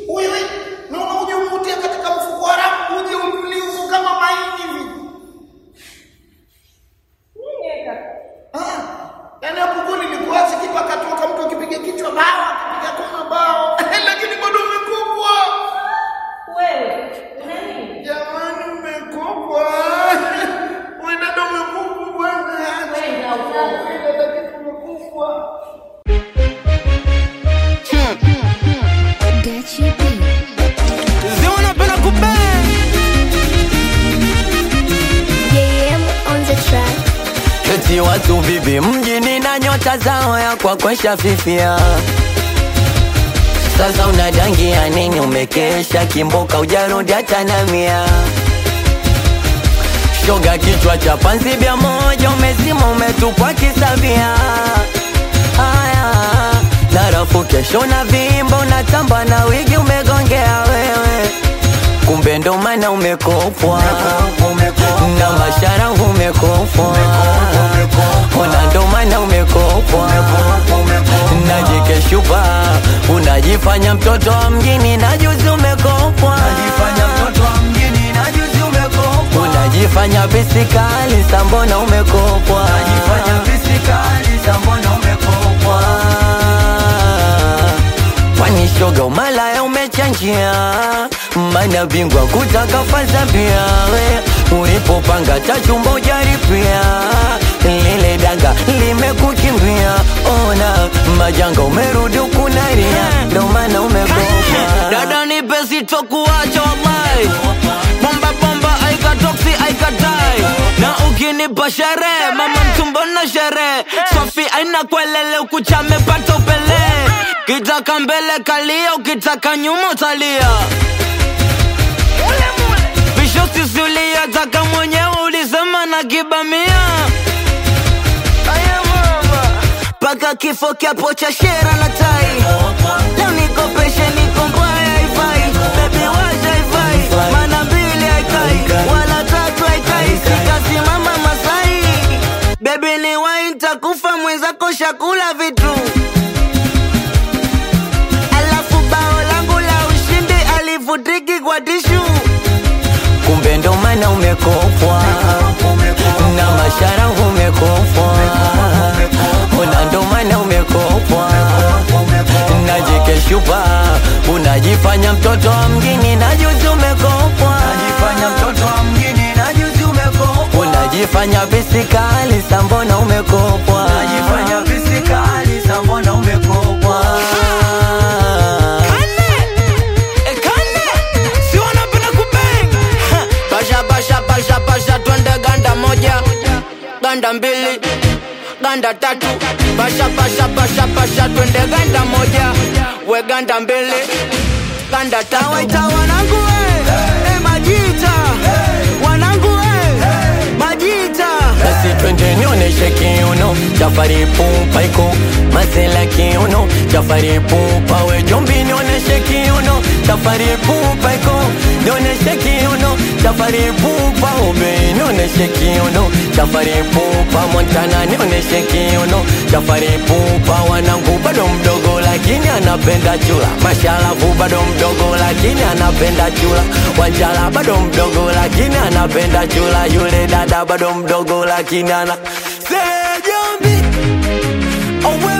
Wewe naona uje umutie katika mfuko wa rafu uje unulie huko kama maini hivi. Nini kaka? Ah, yaani hapo goli likuachi kipa katoka mtu akipiga kichwa bao akipiga kona bao lakini bado umekopwa. Wewe una nini? Jamani umekopwa. Wewe dada umekopwa bwana. Kwenda huko. Wewe dada umekopwa. Get you beat. Zinapenda kubang Yeah, I'm on the track. eti watu vipi mjini na nyota zao ya kwa kwesha fifia sasa unadangia nini umekesha kimboka ujarudi hata na mia shoga kichwa cha panzi bia moja umezima umetupwa kisabia haya narafu kesho na vimba unatamba na wigi umegongea wewe kumbe ndo maana umekopwa na mashara umekopwa ona ndo maana umekopwa najikeshupa unajifanya mtoto wa mjini na juzi umekopwa unajifanya bisikali sambona umekopwa kwani shoga umalaya umechanjia mana bingwa kutaka faza pia we ulipopanga tachumba ujaripia lile danga limekukimbia ona majanga umerudi ukunaria ndo maana umekopa dada ni pesi tokuacha wallahi bomba bomba aikatoksi aikatai na ukinipa sherehe mama mtumbo na sherehe sofi aina kwelele ukuchamepata upele kitaka mbele kalia ukitaka nyuma utalia visho sisi uliyataka mwenyewe ulisema na kibamia paka kifo kyapo cha shera na tai leo nikopeshe niko mbaya haifai bebi wacha haifai mana mbili haikai wala tatu haikai sikasimama masai bebi ni wai ntakufa mwenzako shakula vitu alafu bao langu la ushindi alivutiki kwa tishu kumbe ndo maana umekopwa na mashara umekopwa una ndo maana umekopwa najikeshupa unajifanya mtoto wa mjini na juzi umekopwa unajifanya bisikali sambona umekopwa Basha basha basha basha twende ganda moja ganda mbili ganda tatu basha basha basha basha twende ganda moja we ganda mbili ganda tatu waita wanangu we eh, majita wanangu we majita basi twende nioneshe kiuno chafari pupa iko masela kiuno chafari pupa we jombi nioneshe kiuno chafari pupa iko nioneshe kiuno chafari pupa ube nioneshe kiuno chafari pupa montana nioneshe kiuno chafari pupa wanangu bado mdogo lakini anapenda chula mashalafu bado mdogo lakini anapenda chula wanjala bado mdogo lakini anapenda chula yule dada bado mdogo lakini ana Say, Jombi, oh, well,